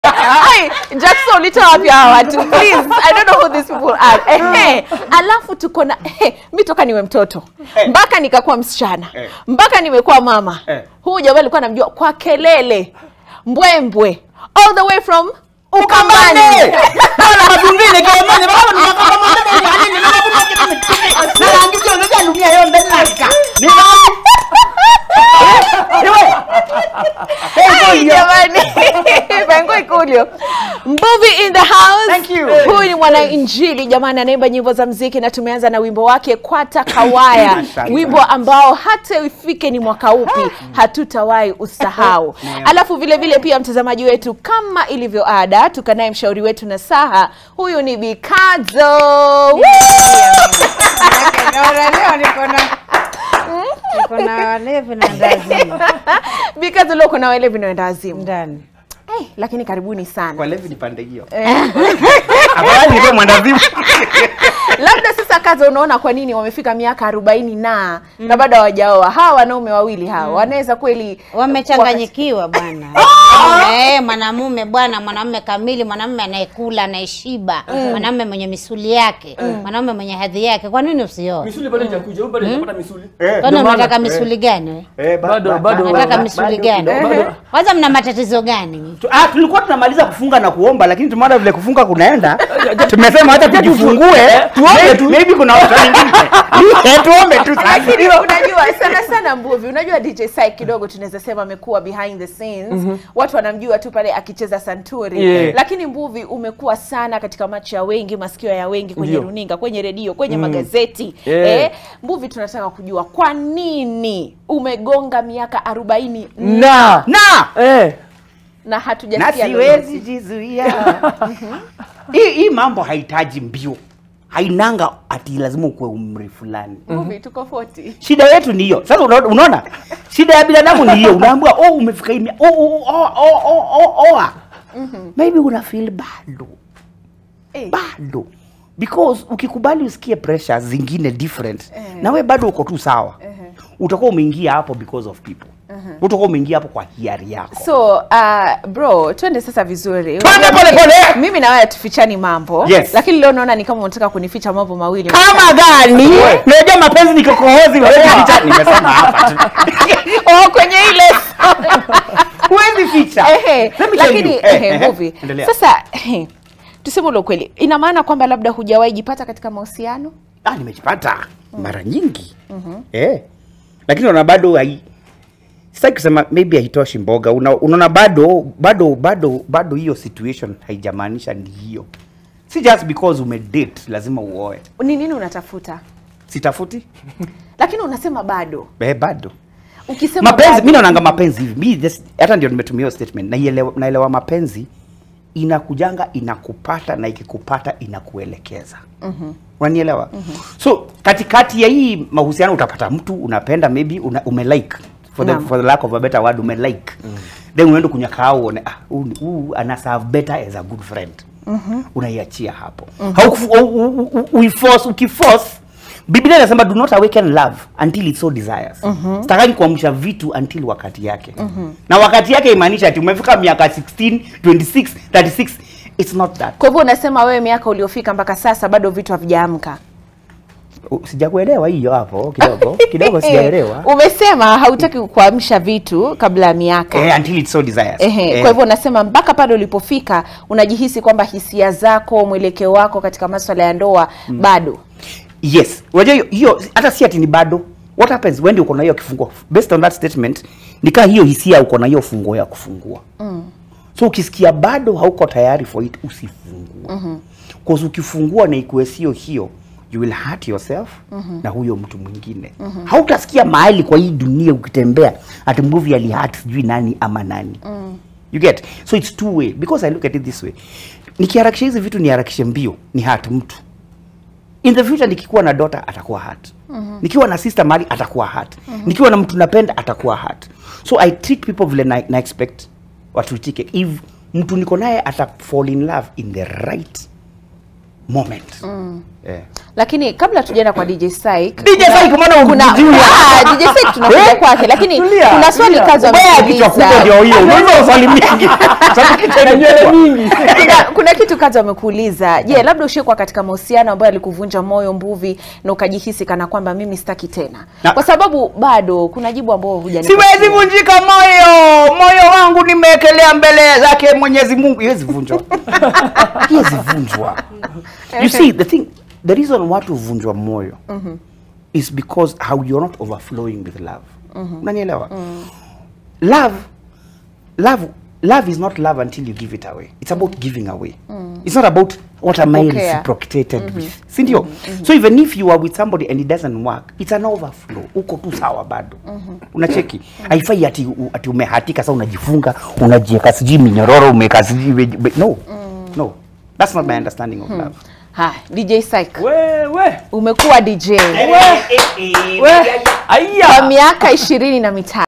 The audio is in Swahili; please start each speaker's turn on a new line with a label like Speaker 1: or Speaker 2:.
Speaker 1: Ai, Jackson ulitoa wapi hawa watu? Please, I don't know who these people are. Ehe. Alafu tuko na ehe, mi toka niwe mtoto mpaka nikakuwa msichana
Speaker 2: Eh.
Speaker 1: mpaka nimekuwa mama.
Speaker 2: Eh.
Speaker 1: Huyu jamaa alikuwa namjua kwa kelele mbwembwe all the way from Ukambani.
Speaker 2: Bana mabingine kwa mane baba ni kama mama ni yani ni mama kuna kitu kitu. Na rangi hiyo ndio dunia hiyo mbele naka. Ni mama. Ewe.
Speaker 1: Ai, jamani Pengo Ikulio Mbuvi in the house
Speaker 2: Thank you.
Speaker 1: huyu ni mwana injili jamani anaimba nyimbo za mziki na tumeanza na wimbo wake kwata kawaya
Speaker 2: Asante.
Speaker 1: wimbo ambao hata ifike ni mwaka upi hatutawahi usahau alafu vile vile pia mtazamaji wetu kama ilivyo ada tukanaye mshauri wetu na saha huyu ni bikazo Woo!
Speaker 3: Naona leo niko na niko na walevi na ndazimu
Speaker 1: bikazo leo kuna wale vinaenda azimu
Speaker 3: ndani.
Speaker 1: hey, lakini karibuni sana
Speaker 2: Kwa levi ni pande hiyo. Afadhali ndio mwandazimu.
Speaker 1: labda sasa kaza unaona kwa nini wamefika miaka arobaini na na bado hawajaoa hawa wanaume wawili hawa wanaweza kweli
Speaker 3: Wamechanganyikiwa bwana. Eh, mwanamume bwana, mwanamume kamili, mwanamume anayekula, anayeshiba, mwanamume mwenye misuli yake, mwanamume mwenye hadhi yake. Kwa nini usioe?
Speaker 4: misuli bado haijakuja, huyu bado hajapata misuli.
Speaker 2: Eh.
Speaker 3: Kwani
Speaker 4: Ndio maana,
Speaker 3: unataka
Speaker 4: eh.
Speaker 3: misuli gani? we?
Speaker 2: Eh, ba-
Speaker 4: Bado-
Speaker 2: ba-
Speaker 4: bado-
Speaker 2: ba-
Speaker 3: Unataka
Speaker 2: ba-
Speaker 3: misuli
Speaker 2: bado
Speaker 3: gani?
Speaker 2: kidogo, bado.
Speaker 3: Kwanza mna matatizo gani?
Speaker 2: Tu- Ah, tulikuwa tunamaliza kufunga na kuomba lakini tumeona vile kufunga kunaenda. Tumesema hata tujifungue, tuombe tu. Maybe kuna watu wengine. Eh, tuombe tu sasa.
Speaker 1: lakini unajua sana sana mbuvi unajua dj sai kidogo tunaweza sema amekuwa behind the scenes watu wanamjua tu pale akicheza santuri
Speaker 4: Yeah.
Speaker 1: lakini mbuvi umekuwa sana katika macho ya wengi masikio ya wengi kwenye
Speaker 4: Ndio.
Speaker 1: runinga kwenye redio kwenye magazeti
Speaker 4: Yeah.
Speaker 1: eh, mbuvi tunataka kujua kwa nini umegonga miaka arobaini
Speaker 4: Na.
Speaker 2: Na
Speaker 1: na
Speaker 4: Eh.
Speaker 2: na
Speaker 1: hatujasikia
Speaker 2: siwezi jizuia. Hii hii mambo hahitaji mbio. Hainanga ati lazima ukuwe umri fulani.
Speaker 1: mbuvi tuko 40
Speaker 2: Shida yetu ni hiyo. Sasa unaona, unaona? Shida ya binadamu ni hiyo. Unaambiwa oh umefika hii mia- oh oh oh oh oh oh. oh. Maybe una feel bado.
Speaker 1: Eh.
Speaker 2: Bado. Because ukikubali usikie pressure zingine different
Speaker 1: Eh.
Speaker 2: na we bado uko tu sawa. Utakuwa umeingia hapo because of people. Utakuwa umeingia hapo kwa hiari yako.
Speaker 1: so uh, bro twende sasa vizuri
Speaker 2: Twende
Speaker 1: Unajua
Speaker 2: pole
Speaker 1: mimi-
Speaker 2: pole.
Speaker 1: mimi na wewe tufichani mambo
Speaker 2: Yes.
Speaker 1: lakini leo naona ni kama unataka kunificha mambo mawili
Speaker 2: Kama gani? Unajua mapenzi ni kikohozi, huwezi ficha. Nimesema hapa tu.
Speaker 1: oh, kwenye ile
Speaker 2: Huwezi ficha.
Speaker 1: Ehe,
Speaker 2: Let me tell
Speaker 1: lakini
Speaker 2: you. Eh,
Speaker 1: ehe,
Speaker 2: eh,
Speaker 1: movie.
Speaker 2: endelea.
Speaker 1: sasa ehe, tuseme ule ukweli ina maana kwamba labda hujawahi jipata katika mahusiano
Speaker 2: Ah, nimejipata mara nyingi eh, lakini unaona bado hai sitaki kusema maybe haitoshi mboga. Una- Unaona bado bado bado bado hiyo situation haijamaanisha ni hiyo, si just because umedate lazima uoe.
Speaker 1: ni nini unatafuta
Speaker 2: Sitafuti
Speaker 1: lakini unasema bado
Speaker 2: eh, bado
Speaker 1: ukisema
Speaker 2: mapenzi.
Speaker 1: bado-
Speaker 2: Mimi naonanga mapenzi hivi, mi this- hata ndio nimetumia hiyo statement, naelewa, naelewa mapenzi inakujanga inakupata na ikikupata inakuelekeza mm-hmm. unanielewa mm-hmm. so katikati ya hii mahusiano utapata mtu unapenda maybe una, umelike for the,
Speaker 1: Naam.
Speaker 2: for the lack of a better word umelike mm. then unaenda kunyaka uone ah, huu ni- huu ana serve better as a good friend mm-hmm. unaiachia hapo mm-hmm. uiforce ukiforce biblia inasema do not awaken love until it so desires mm-hmm. stakani kuamsha vitu until wakati yake mm-hmm. na wakati yake imaanisha ati umefika miaka 16 26 36 it's not that
Speaker 1: kwa hivyo unasema wewe miaka uliofika mpaka sasa bado vitu havijaamka
Speaker 2: U- sijakuelewa hiyo hapo kidogo kidogo sijaelewa
Speaker 1: umesema hautaki kuamsha vitu kabla ya miaka
Speaker 2: eh, until it so desires
Speaker 1: Ehe,
Speaker 2: Eh.
Speaker 1: kwa hivyo unasema mpaka pale ulipofika unajihisi kwamba hisia zako mwelekeo wako katika maswala ya ndoa bado
Speaker 2: yes unajua hiyo- hiyo hata si ati ni bado what happens when uko na hiyo kifunguo based on that statement nikaa hiyo hisia uko na hiyo funguo ya kufungua mm. so ukisikia bado hauko tayari for it usifungue mm-hmm. cause ukifungua na ikuwe sio hiyo you will hurt yourself mm-hmm. na huyo mtu mwingine mm-hmm. hautasikia mahali kwa hii dunia ukitembea ati movie alihurt sijui nani ama nani mm. you get so it's two way because i look at it this way nikiharakisha hizi vitu niharakishe mbio ni hurt mtu in the future nikikuwa na daughter atakuwa hurt mm-hmm. nikiwa na sister mali atakuwa hurt mm-hmm. nikiwa na mtu napenda atakuwa hurt so i treat people vile na, na expect watuitike if mtu niko naye ata fall in love in the right moment eh.
Speaker 1: lakini kabla tujaenda kwa DJ Syke
Speaker 2: DJ Syke, mbona
Speaker 1: kuna
Speaker 2: unamjua?
Speaker 1: ah, DJ Syke tunakuja
Speaker 2: Eh?
Speaker 1: kwake lakini
Speaker 2: Tulia,
Speaker 1: kuna swali
Speaker 2: tulia.
Speaker 1: kazi
Speaker 2: Ubaya kichwa kubwa ndio
Speaker 1: wamekuuliza
Speaker 2: hiyo unaweza swali mingi sababu kichwa ni
Speaker 4: nywele
Speaker 2: kubwa.
Speaker 4: nyingi
Speaker 1: kuna, kuna kitu kazi wamekuuliza je labda ushikuwa katika mahusiano ambayo alikuvunja moyo mbuvi na ukajihisi kana kwamba mimi sitaki tena
Speaker 2: Na-
Speaker 1: kwa sababu bado kuna jibu ambao hujanipa
Speaker 2: siwezi vunjika moyo moyo wangu nimewekelea mbele zake mwenyezi mungu iwezi vunjwa iwezi vunjwa you see the thing the reason watu huvunjwa moyo is because how you're not overflowing with love unanielewa love love love is not love until you give it away it's about giving away it's not about what am i
Speaker 1: Kupokea.
Speaker 2: reciprocated with sindio so even if you are with somebody and it doesn't work it's an overflow uko tu sawa bado unacheki haifai ati, u- ati umehatika sa unajifunga unajieka sijui minyororo umeka sijui we- we- no no that's not my understanding of love
Speaker 1: ha DJ Syke
Speaker 4: wewe
Speaker 1: umekuwa DJ
Speaker 4: we
Speaker 1: kwa
Speaker 4: aya
Speaker 1: miaka ishirini na mitano